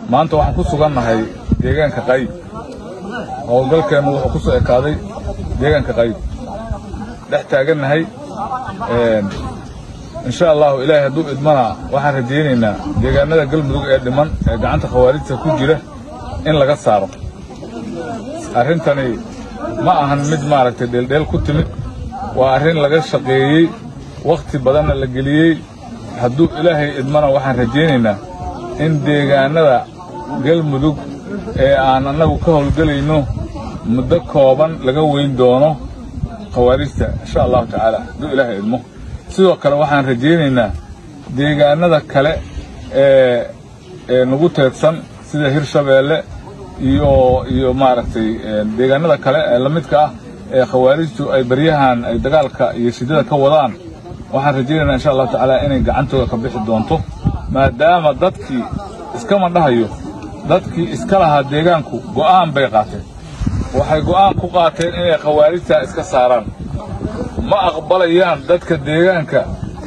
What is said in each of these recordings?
maanta waxaan ku sugannahay deegaanka qayb howlgalkeennu wuxuu ku soo ekaaday deegaanka qayb dhex taagannahay insha allahu ilaahay hadduu idmana waxaan rajaynaynaa deegaanada galmudug ee dhiman ee gacanta khawaarijta ku jira in laga saaro arrintani ma ahan mid maaragtay dheeldheel ku timid waa arrin laga shaqeeyey wakhti badanna la geliyey hadduu ilaahay idmana waxaan rajaynaynaa in deegaanada galmudug ee aan annagu ka howlgelayno muddo kooban laga weyn doono khawaarijta insha allahu tacaala hadduu ilaahay idmo sidoo kale waxaan rajaynaynaa deegaanada kale ee ee nagu teedsan sida hirshabeelle iyo iyo maaragtay deegaanada kale ee la midka ah ee khawaarijtu ay baryahan ay dagaalka iyo shidada ka wadaan waxaan rajaynaynaa insha allahu tacaala inay gacantooda ka bixi doonto maadaama dadkii iskama dhahayo dadkii iska lahaa deegaanku go'aan bay qaateen waxay go'aan ku qaateen inay khawaarijtaa iska saaraan ma aqbalayaan dadka deegaanka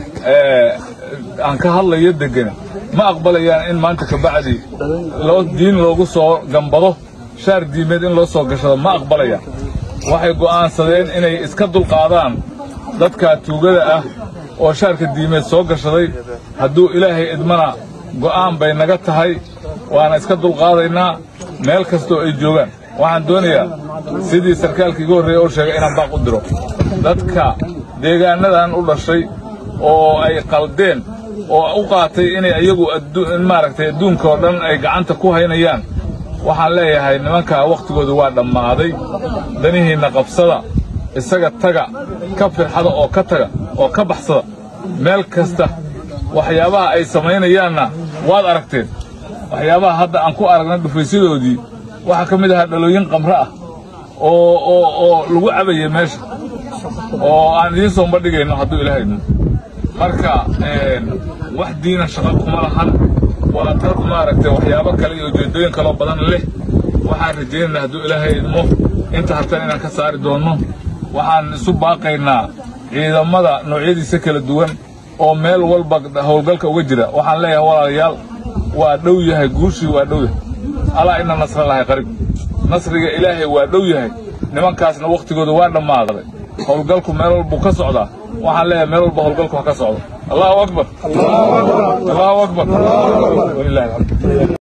aan ka hadlayo deggan ma aqbalayaan in maanta kabacdi loo diin loogu soo gambado shaar diimeed in loo soo gashado ma aqbalayaan waxay go'aansadeen inay iska dulqaadaan dadka tuugada ah oo shaarka diimeed soo gashaday hadduu ilaahay idmana go'aan bay naga tahay waana iska dulqaadaynaa meel kastoo ay joogaan waxaan doonayaa sidii sarkaalka iga horreeya oo sheegay inaan baaq u diro dadka deegaanadan u dhashay oo ay qaldeen oo u qaatay inay iyagu maaragtay adduunka oo dhan ay gacanta ku haynayaan waxaan leeyahay nimankaa wakhtigoodu waa dhammaaday danihiinna qabsada isaga taga ka firxada oo ka taga oo ka baxsada meel kasta waxyaabaha ay samaynayaanna waad aragteen waxyaabaha hadda aan ku aragnay dhufaysyadoodii waxaa ka mid ahaa dhalooyin qamre ah oo oo oo lagu cabayay meesha oo aan idiin soo bandhigayno hadduu ilaahay idmo marka wax diina shaqo kuma lahan waa dad maaragtay waxyaabo kale iyo ujeeddooyin kaloo badan leh waxaan rajaynaynaa hadduu ilaahay idmo inta hartan inaan ka saari doonno waxaan isu baaqaynaa ciidamada noocyadiisa kala duwan oo meel walba howlgalka uga jira waxaan leeyahay walaalayaal waa dhow yahay guushii waa dhow yahay alaa ina nasra lahay qarib nasriga ilaahay waa dhow yahay nimankaasna wakhtigooda waa dhammaaday howlgalku meel walbuu ka socdaa waxaan leeyahay meel walba howlgalku ha ka socdo allahu akbar allahu akbar walilahi alxamd